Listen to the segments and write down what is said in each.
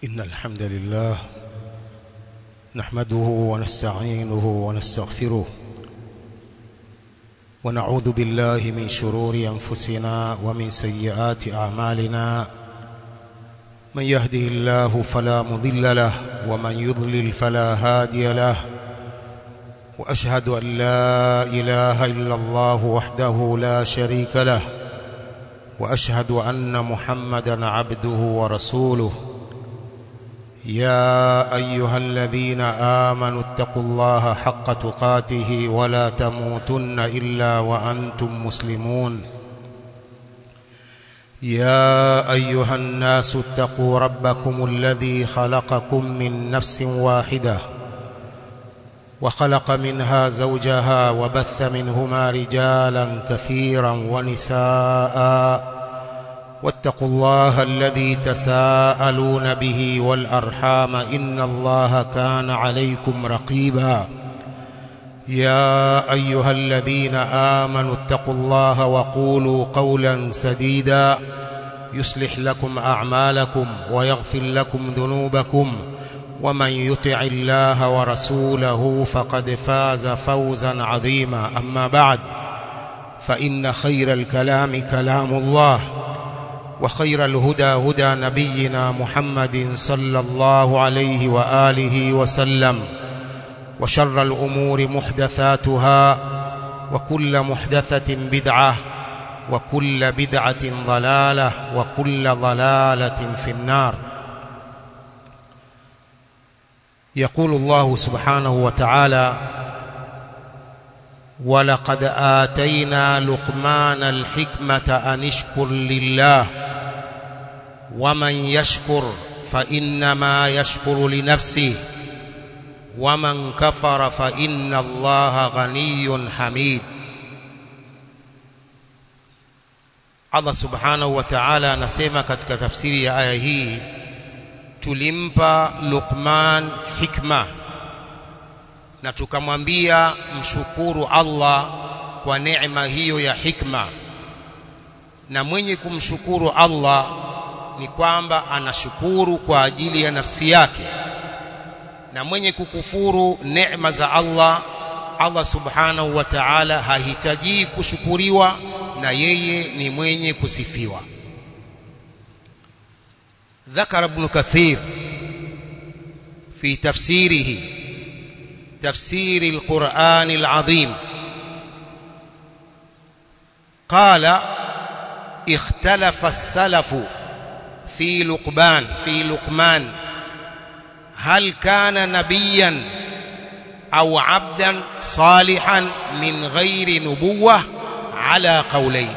إن الحمد لله نحمده ونستعينه ونستغفره ونعوذ بالله من شرور أنفسنا ومن سيئات أعمالنا من يهده الله فلا مضل له ومن يضلل فلا هادي له وأشهد أن لا إله إلا الله وحده لا شريك له وأشهد أن محمدا عبده ورسوله يا أيها الذين آمنوا اتقوا الله حق تقاته ولا تموتن إلا وأنتم مسلمون يا أيها الناس اتقوا ربكم الذي خلقكم من نفس واحدة وخلق منها زوجها وبث منهما رجالا كثيرا ونساء واتقوا الله الذي تساءلون به والأرحام إن الله كان عليكم رقيبا يا أيها الذين آمنوا اتقوا الله وقولوا قولا سديدا يصلح لكم أعمالكم ويغفر لكم ذنوبكم ومن يطع الله ورسوله فقد فاز فوزا عظيما أما بعد فإن خير الكلام كلام الله وخير الهدى هدى نبينا محمد صلى الله عليه وآله وسلم وشر الأمور محدثاتها وكل محدثة بدعة وكل بدعة ضلالة وكل ضلالة في النار يقول الله سبحانه وتعالى ولقد آتينا لقمان الحكمة أن اشكر لله ومن يشكر فإنما يشكر لنفسه ومن كفر فإن الله غني حميد Allah subhanahu wa ta'ala anasema katika tafsiri ya aya hii tulimpa Luqman hikma na tukamwambia mshukuru Allah kwa neema hiyo ya hikma na mwenye kumshukuru Allah ni kwamba anashukuru kwa ajili ya nafsi yake na mwenye kukufuru neema za Allah Allah subhanahu wa ta'ala hahitaji kushukuriwa na yeye ni mwenye kusifiwa ذكر ابن كثير في تفسيره تفسير القرآن العظيم قال اختلف السلف في لقمان في لقمان هل كان نبيا أو عبدا صالحا من غير نبوة على قولين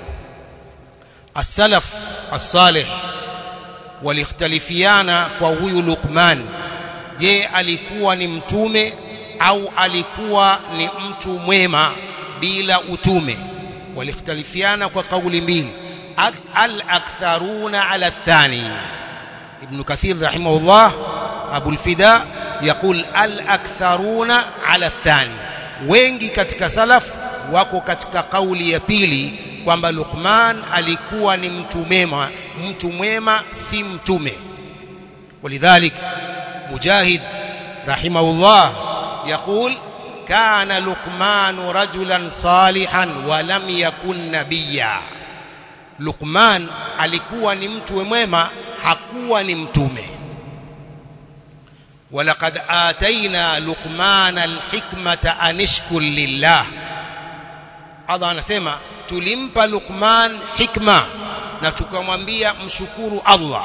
السلف الصالح waliختلفiana kwa huyu Luqman je alikuwa ni mtume au alikuwa ni mtu mwema bila utume waliختلفiana kwa kauli mbili al aktharuna ala thani ibn kathir rahimahullah abu al-fida يقول الاكثرون على الثاني wengi katika salaf wako katika kauli ya pili kwamba Luqman alikuwa ni mtu mwema mtu mwema si mtume ولذلك مجاهد رحمه الله يقول كان لقمان رجلا صالحا ولم يكن نبيا لقمان alikuwa ni mtu mwema hakuwa ni mtume ولقد آتينا لقمان الحكمة أن اشكر لله Allah anasema tulimpa Luqman hikma na tukamwambia mshukuru Allah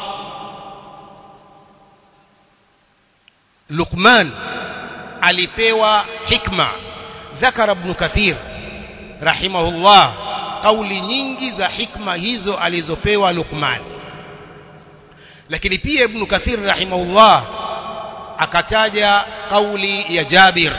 Luqman alipewa hikma ذكر ابن كثير رحمه الله kauli nyingi za hikma hizo alizopewa Luqman lakini pia ibn Kathir rahimahullah akataja kauli ya Jabir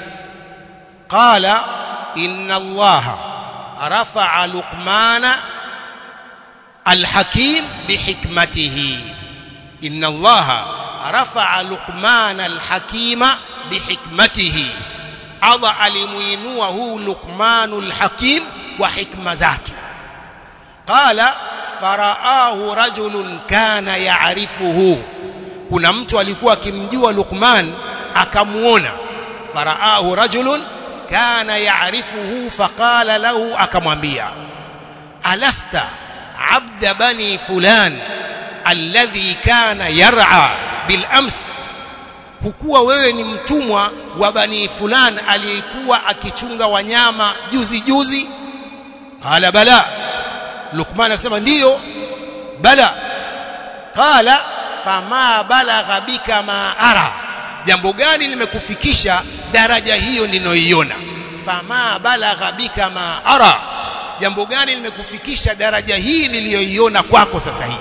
qala inna Allah rafa'a Luqmana al-Hakim bihikmatihi inna Allah rafa'a Luqmana al-Hakima bihikmatihi Allah alimuinua huu Luqmanul Hakim kwa hikma zake qala faraahu rajulun kana ya'rifuhu kuna mtu alikuwa akimjua Luqman akamuona faraahu rajulun kana ya'rifuhu faqala lahu akamwambia alasta abda bani fulan alladhi kana yar'a bil ams hukuwa wewe ni mtumwa wa bani fulan aliyekuwa akichunga wanyama juzi juzi qala bala Luqman akasema ndiyo bala qala fama balagha bika ma ara jambo gani limekufikisha daraja hiyo ninoiona fama balagha bika ma ara jambo gani limekufikisha daraja hii niliyoiona kwako sasa hivi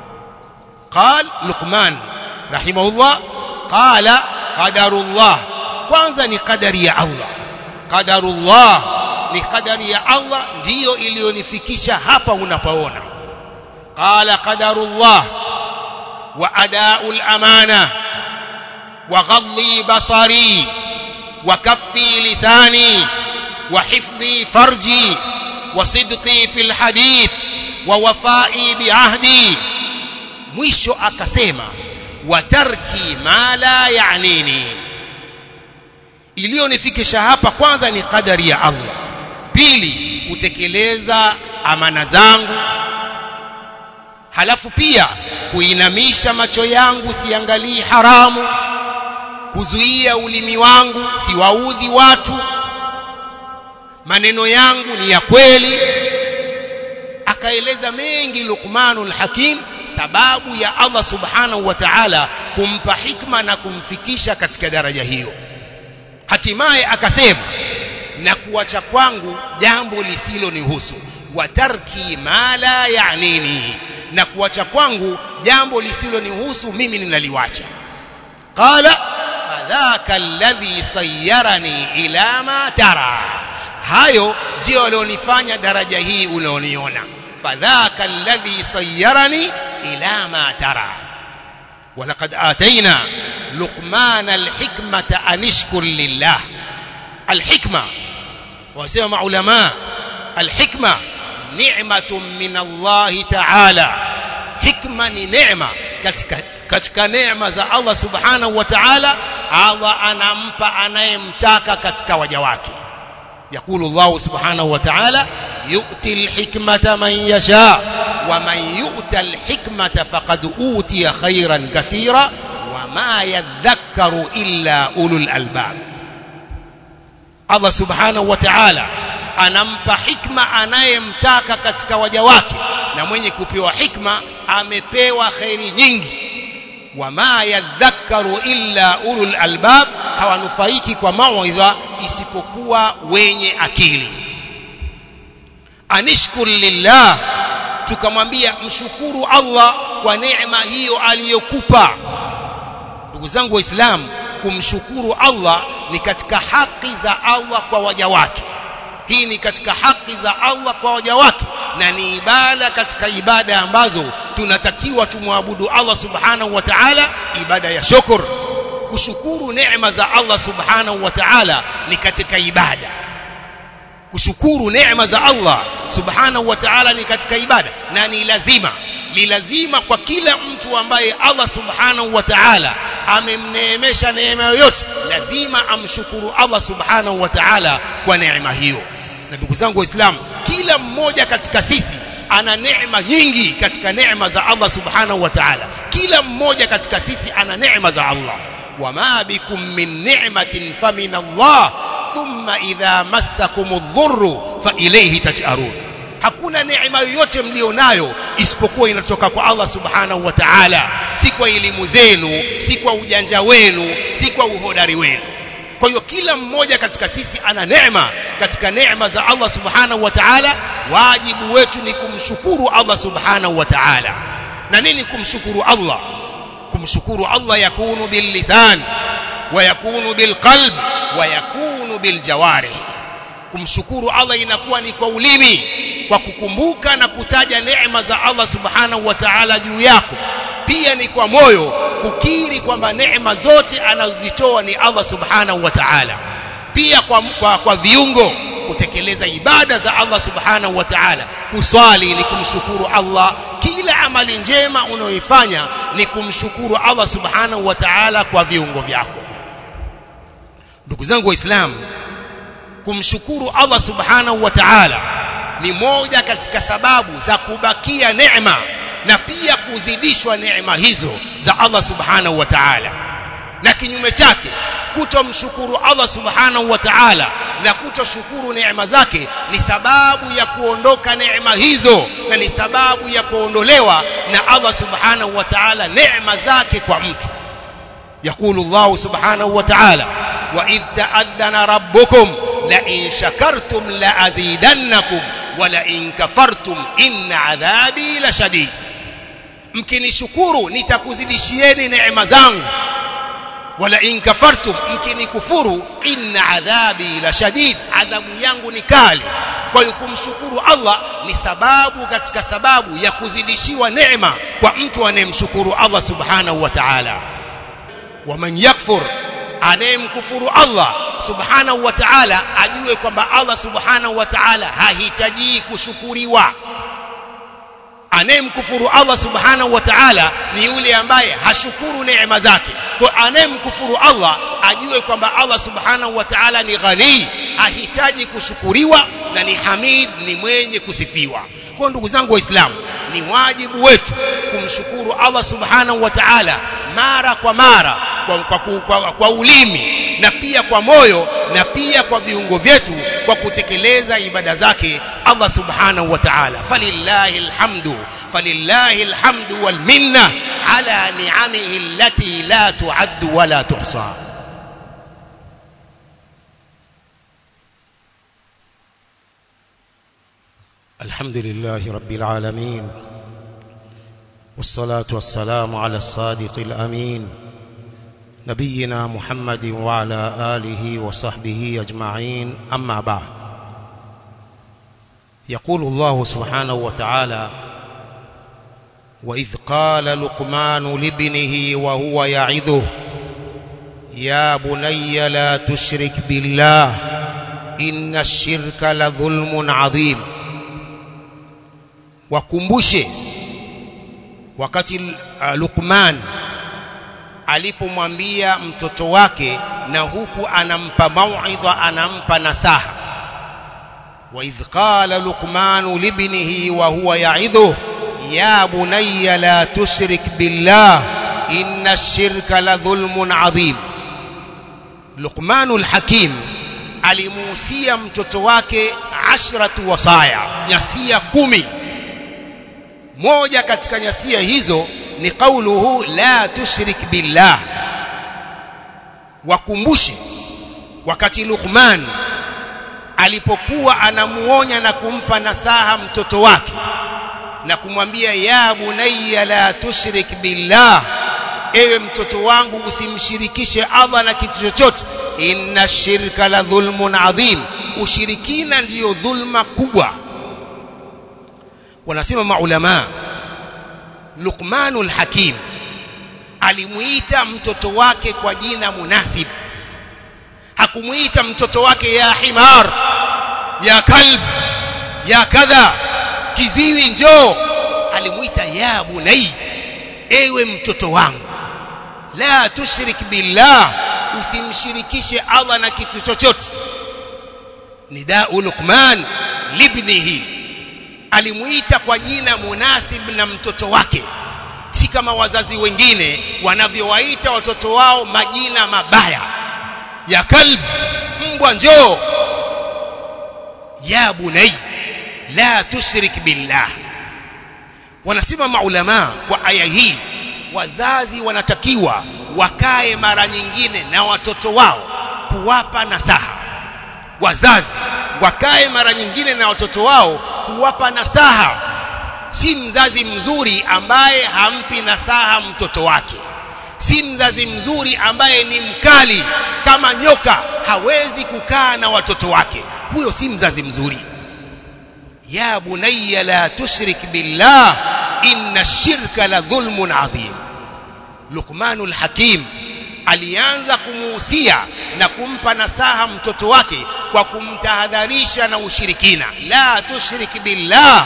qal luqman rahimahullah qala qadarullah kwanza ni qadari ya Allah qadarullah ni qadari ya Allah ndiyo iliyonifikisha hapa unapoona qala qadarullah wa adaa'ul amana wa ghadhi basari wa kaffi lisani wa hifdhi farji wa sidqi fil hadith wa wafai biahdi mwisho akasema wa tarki ma la ya'nini iliyonifikisha hapa kwanza ni kadari ya Allah pili kutekeleza amana zangu halafu pia kuinamisha macho yangu siangalii haramu kuzuia ulimi wangu siwaudhi watu maneno yangu ni ya kweli akaeleza mengi Luqmanul Hakim sababu ya Allah subhanahu wa ta'ala kumpa hikma na kumfikisha katika daraja hiyo hatimaye akasema na kuacha kwangu jambo lisilonihusu wa tarki ma la ya'nini na kuacha kwangu jambo lisilonihusu mimi ninaliwacha qala fadhaka alladhi sayyarani ila ma tara hayo ndio walionifanya daraja hii unaoniona fadhaka alladhi sayyarani ila ma tara ولقد آتينا لقمان الحكمة أن اشكر لله الحكمة وسمع علماء الحكمة نعمة من الله تعالى حكمة نعمة katika katika neema za Allah subhanahu wa ta'ala Allah anampa anayemtaka katika waja wake يقول الله سبحانه وتعالى يؤتي الحكمة من يشاء ومن يؤت الحكمة فقد أوتي خيرا كثيرا وما يذكر إلا أولو الألباب Allah subhanahu wa ta'ala anampa hikma anayemtaka katika waja wake na mwenye kupewa hikma amepewa khairi nyingi wama yadhakkaru illa ulul albab hawanufaiki kwa mawaidha isipokuwa wenye akili anishkur lillah tukamwambia mshukuru Allah kwa neema hiyo aliyokupa ndugu zangu waislamu kumshukuru Allah ni katika haki za Allah kwa waja wake hii ni katika haki za Allah kwa waja wake na ni ibada katika ibada ambazo tunatakiwa tumwabudu Allah subhanahu wa ta'ala ibada ya shukr kushukuru neema za Allah subhanahu wa ta'ala ni katika ibada kushukuru neema za Allah subhanahu wa ta'ala ni katika ibada na ni lazima ni lazima kwa kila mtu ambaye Allah subhanahu wa ta'ala amemneemesha neema yoyote lazima amshukuru Allah subhanahu wa ta'ala kwa neema hiyo na ndugu zangu waislamu kila mmoja katika sisi ana neema nyingi katika neema za Allah subhanahu wa ta'ala kila mmoja katika sisi ana neema za Allah wama bikum min ni'matin famin Allah thumma idha massakum adh-dhurru fa ilayhi taj'arun hakuna neema yoyote mlionayo isipokuwa inatoka kwa Allah subhanahu wa ta'ala si kwa elimu zenu si kwa ujanja wenu si kwa uhodari wenu kwa hiyo kila mmoja katika sisi ana neema katika neema za Allah subhanahu wa ta'ala wajibu wetu ni kumshukuru Allah subhanahu wa ta'ala na nini kumshukuru Allah kumshukuru Allah yakunu bil lisan wa yakunu bil qalb wa yakunu bil jawarih kumshukuru Allah inakuwa ni kwa ulimi kwa kukumbuka na kutaja neema za Allah subhanahu wa ta'ala juu yako pia ni kwa moyo kukiri kwamba neema zote anazozitoa ni Allah subhanahu wa ta'ala pia kwa, kwa, kwa viungo kutekeleza ibada za Allah subhanahu wa ta'ala kuswali ni kumshukuru Allah kila amali njema unayoifanya ni kumshukuru Allah subhanahu wa ta'ala kwa viungo vyako ndugu zangu waislamu kumshukuru Allah subhanahu wa ta'ala ni moja katika sababu za kubakia neema na pia kuzidishwa neema hizo za Allah subhanahu wa ta'ala na kinyume chake kutomshukuru Allah subhanahu wa ta'ala na kutoshukuru neema zake ni sababu ya kuondoka neema hizo na ni sababu ya kuondolewa na Allah subhanahu wa ta'ala neema zake kwa mtu يقول الله سبحانه وتعالى وإذ تأذن ربكم لئن شكرتم لأزيدنكم ولئن كفرتم إن عذابي لشديد mkinishukuru nitakuzidishieni neema zangu wala in kafartum mkinikufuru inna adhabi la shadid adhabu yangu ni kali kwa hiyo kumshukuru Allah ni sababu katika sababu ya kuzidishiwa neema kwa mtu anayemshukuru Allah subhanahu wa ta'ala waman yakfur anayemkufuru Allah subhanahu wa ta'ala ajue kwamba Allah subhanahu wa ta'ala hahitaji kushukuriwa anayemkufuru Allah subhanahu wa ta'ala ni yule ambaye hashukuru neema zake kwa anayemkufuru Allah ajue kwamba Allah subhanahu wa ta'ala ni ghani hahitaji kushukuriwa na ni hamid ni mwenye kusifiwa kwa ndugu zangu waislamu ni wajibu wetu kumshukuru Allah subhanahu wa ta'ala mara kwa mara kwa, kwa, kwa, kwa ulimi na pia kwa moyo na pia kwa viungo vyetu kwa kutekeleza ibada zake Allah subhanahu wa ta'ala falillahi alhamdu falillahi alhamdu wal minna ala ni'amihi allati la tu'addu wa la tuhsa الحمد لله رب العالمين والصلاة والسلام على الصادق الأمين نبينا محمد وعلى آله وصحبه أجمعين أما بعد يقول الله سبحانه وتعالى وإذ قال لقمان لابنه وهو يعظه يا بني لا تشرك بالله إن الشرك لظلم عظيم wakumbushe wakati uh, Luqman alipomwambia mtoto wake na huku anampa mauidha anampa nasaha wa idh qala luqman libnihi wa huwa ya'idhu ya bunayya la tushrik billah inna ash-shirka la dhulmun adhim Luqmanul Hakim alimuhusia mtoto wake ashratu wasaya nyasia kumi moja katika nyasia hizo ni qauluhu la tushrik billah wakumbushe wakati Luqman alipokuwa anamuonya na kumpa nasaha mtoto wake na kumwambia ya bunayya la tushrik billah ewe mtoto wangu usimshirikishe Allah na kitu chochote inna shirka la dhulmun adhim ushirikina ndiyo dhulma kubwa wanasema maulama Luqmanul Hakim alimuita mtoto wake kwa jina munasib hakumuita mtoto wake ya himar ya kalb ya kadha kiziwi njoo alimuita ya bunai ewe mtoto wangu la tushrik billah usimshirikishe Allah na kitu chochote nidau Luqman libnihi alimuita kwa jina munasib na mtoto wake si kama wazazi wengine wanavyowaita watoto wao majina mabaya ya kalb mbwa njoo ya bunai la tushrik billah wanasema maulama kwa aya hii wazazi wanatakiwa wakae mara nyingine na watoto wao kuwapa nasaha wazazi wakae mara nyingine na watoto wao kuwapa nasaha si mzazi mzuri ambaye hampi nasaha mtoto wake si mzazi mzuri ambaye ni mkali kama nyoka hawezi kukaa na watoto wake huyo si mzazi mzuri ya bunayya la tushrik billah inna shirka la dhulmun adhim Luqmanul Hakim alianza kumuhusia na kumpa nasaha mtoto wake kwa kumtahadharisha na ushirikina la tushrik billah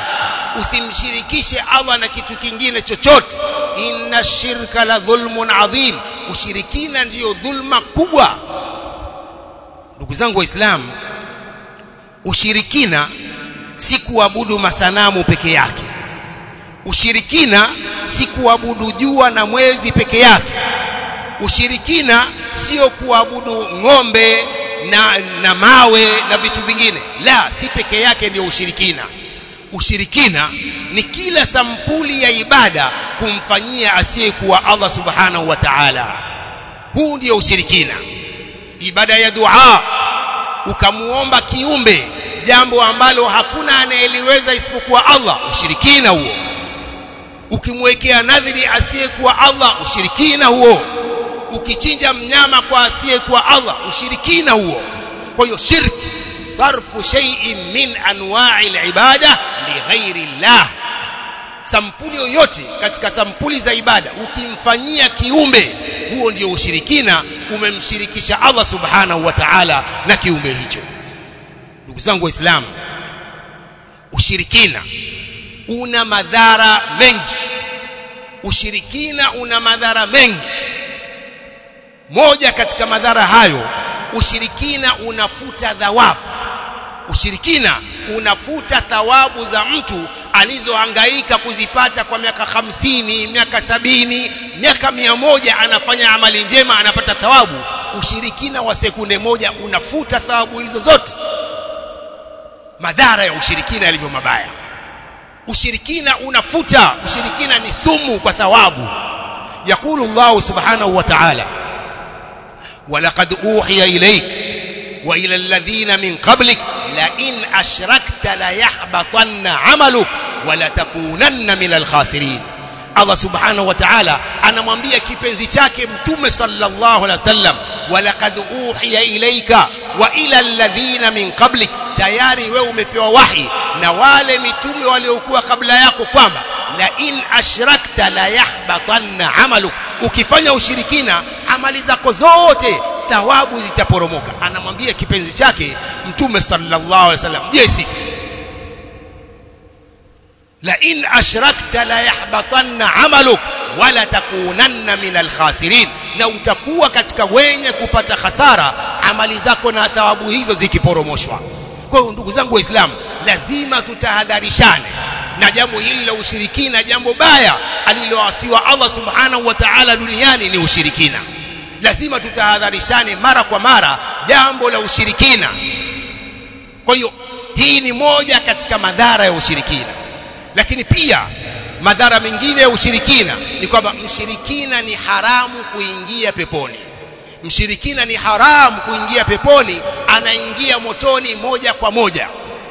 usimshirikishe Allah na kitu kingine chochote inna shirka la dhulmun adhim ushirikina ndiyo dhulma kubwa ndugu zangu waislamu ushirikina si kuabudu masanamu peke yake ushirikina si kuabudu jua na mwezi peke yake ushirikina sio kuabudu ng'ombe na, na mawe na vitu vingine la si peke yake ndio ushirikina ushirikina ni kila sampuli ya ibada kumfanyia asiyekuwa Allah subhanahu wa ta'ala huu ndio ushirikina ibada ya dua ukamuomba kiumbe jambo ambalo hakuna anayeliweza isipokuwa Allah ushirikina huo ukimwekea nadhiri asiyekuwa Allah ushirikina huo ukichinja mnyama kwa asiyekuwa Allah ushirikina huo kwa hiyo shirki sarfu shay'in min anwa'i al-ibada li ghairi Allah sampuli yoyote katika sampuli za ibada ukimfanyia kiumbe huo ndio ushirikina umemshirikisha Allah subhanahu wa ta'ala na kiumbe hicho ndugu zangu waislamu ushirikina una madhara mengi ushirikina una madhara mengi moja katika madhara hayo ushirikina unafuta thawabu ushirikina unafuta thawabu za mtu alizohangaika kuzipata kwa miaka hamsini miaka sabini miaka mia moja anafanya amali njema anapata thawabu ushirikina wa sekunde moja unafuta thawabu hizo zote madhara ya ushirikina yalivyo mabaya ushirikina unafuta ushirikina ni sumu kwa thawabu yakulu Allah subhanahu wa ta'ala ولقد أوحي إليك وإلى الذين من قبلك لئن أشركت ليحبطن عملك ولتكونن من الخاسرين Allah subhanahu wa ta'ala anamwambia kipenzi chake mtume sallallahu alaihi wasallam walaqad uhiya ilayka wa ila alladhina min qablik tayari wewe umepewa wahi na wale mitume waliokuwa kabla yako kwamba la in ashrakta la yahbatanna amaluk ukifanya ushirikina amali zako zote thawabu zitaporomoka anamwambia kipenzi chake mtume sallallahu alaihi wasallam je sisi la in ashrakta la yahbatanna amaluk wala takunanna min alkhasirin na utakuwa katika wenye kupata hasara amali zako na thawabu hizo zikiporomoshwa kwa hiyo ndugu zangu waislamu lazima tutahadharishane na jambo hili la ushirikina jambo baya aliloasiwa Allah subhanahu wa ta'ala duniani ni ushirikina lazima tutahadharishane mara kwa mara jambo la ushirikina kwa hiyo hii ni moja katika madhara ya ushirikina lakini pia madhara mengine ya ushirikina ni kwamba mshirikina ni haramu kuingia peponi mshirikina ni haramu kuingia peponi anaingia motoni moja kwa moja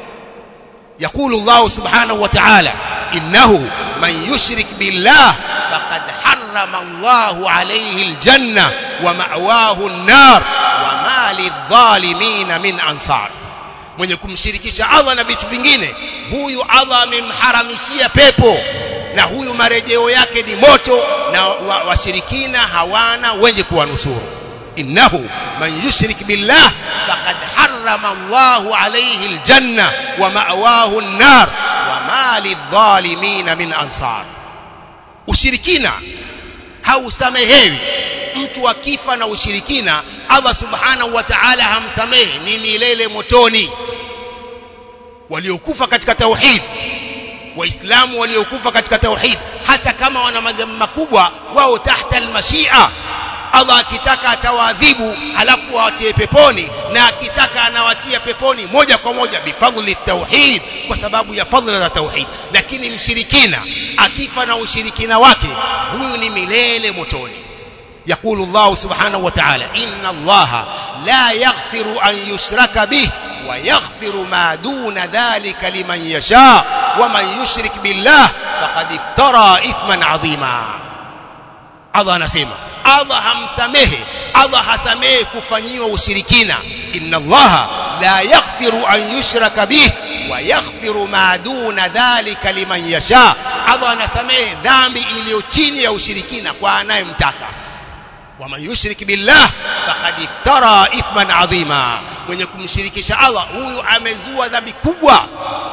يقول الله سبحانه وتعالى إنه من يشرك بالله فقد حرم الله عليه الجنة ومأواه النار وما للظالمين من أنصار mwenye kumshirikisha Allah na vitu vingine huyu Allah amemharamishia pepo na huyu marejeo yake ni moto na washirikina wa hawana wenye kuwanusuru innahu man yushrik billah faqad harrama Allahu alayhi aljanna wa ma'wahu an-nar wa ma lidh-dhalimin min ansar ushirikina hausamehewi mtu akifa na ushirikina Allah subhanahu wa ta'ala hamsamehe ni milele motoni waliokufa katika tauhid waislamu waliokufa katika tauhid hata kama wana madhambi makubwa wao tahta almashia Allah akitaka atawaadhibu halafu awatie peponi na akitaka anawatia peponi moja kwa moja bifadhli tauhid kwa sababu ya fadhila za tauhid lakini mshirikina akifa na ushirikina wake huyu ni milele motoni يقول الله سبحانه وتعالى إن الله لا يغفر أن يشرك به ويغفر ما دون ذلك لمن يشاء ومن يشرك بالله فقد افترى إثما عظيما Allah anasema Allah hamsamehe Allah hasamehe kufanyiwa ushirikina inna Allah la yaghfiru an yushraka bih wa yaghfiru ma duna dhalika liman yasha Allah anasamehe dhambi iliyo chini ya ushirikina kwa anayemtaka waman yushrik billah faqad iftara ithman adhima mwenye kumshirikisha Allah huyu amezua dhambi kubwa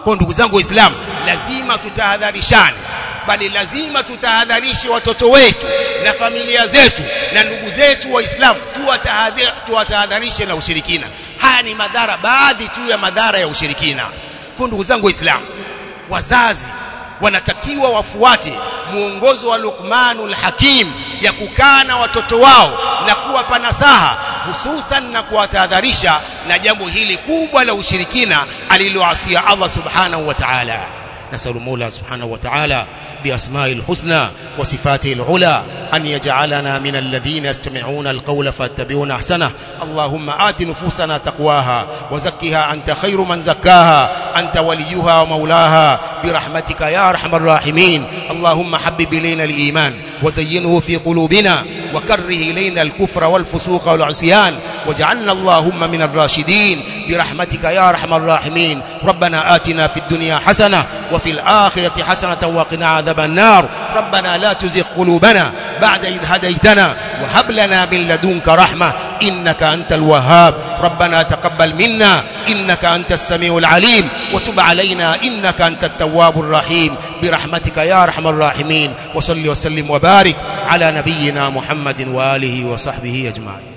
kwa ndugu zangu waislamu lazima tutahadharishane bali lazima tutahadharishe watoto wetu na familia zetu na ndugu zetu waislamu tuwatahadharishe na ushirikina haya ni madhara baadhi tu ya madhara ya ushirikina kwa ndugu zangu waislamu wazazi wanatakiwa wafuate muongozo wa Luqmanul Hakim ya kukaa na watoto wao na kuwapa nasaha hususan na kuwatahadharisha na jambo hili kubwa la ushirikina aliloasia Allah subhanahu wa ta'ala nasalu Mola subhanahu wa ta'ala بأسماء الحسنى وصفاته العلى أن يجعلنا من الذين يستمعون القول فاتبعون أحسنه اللهم آت نفوسنا تقواها وزكها أنت خير من زكاها أنت وليها ومولاها برحمتك يا أرحم الراحمين اللهم حبب إلينا الإيمان وزينه في قلوبنا وكره إلينا الكفر والفسوق والعصيان واجعلنا اللهم من الراشدين برحمتك يا أرحم الراحمين ربنا آتنا في الدنيا حسنة وفي الآخرة حسنة وقنا عذاب النار ربنا لا تزغ قلوبنا بعد إذ هديتنا وهب لنا من لدنك رحمة إنك أنت الوهاب ربنا تقبل منا إنك أنت السميع العليم وتب علينا إنك أنت التواب الرحيم برحمتك يا أرحم الراحمين وصل وسلم وبارك على نبينا محمد وآله وصحبه أجمعين